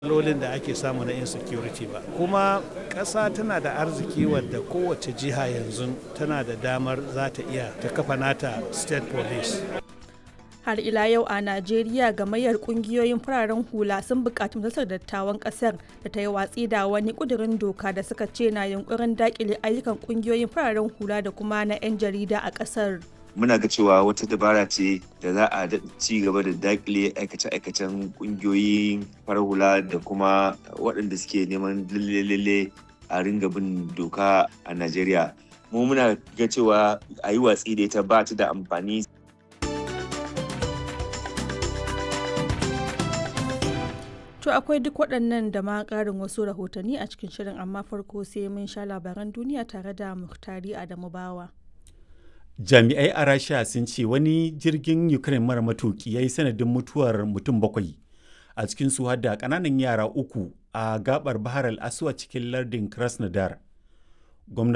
matsalolin da ake samu na insecurity ba kuma ƙasa tana da arziki wadda kowace jiha yanzu tana da damar za ta iya ta kafa nata state police har ila yau a najeriya gamayyar kungiyoyin fararen hula sun bukaci majalisar dattawan kasar da ta yi watsi da wani kudirin doka da suka ce na yunkurin dakile ayyukan kungiyoyin fararen hula da kuma na 'yan jarida a kasar muna ga cewa wata dabara ce da za a ci gaba da dakile aikace-aikacen kungiyoyin farar hula da kuma waɗanda suke neman lalle a ringa bin doka a najeriya mu muna ga cewa a yi watsi da ita ba ta da amfani To akwai duk waɗannan da ma ƙarin wasu rahotanni a cikin shirin amma farko sai mun sha labaran duniya tare da Muhtari Adamu Bawa. Jami'ai a Rasha sun ce wani jirgin Ukraine mara matuki ya yi sanadin mutuwar mutum bakwai a cikin su da ƙananan yara uku a gabar Bahar al-Aswad cikin lardin Krasnodar. Gwamnati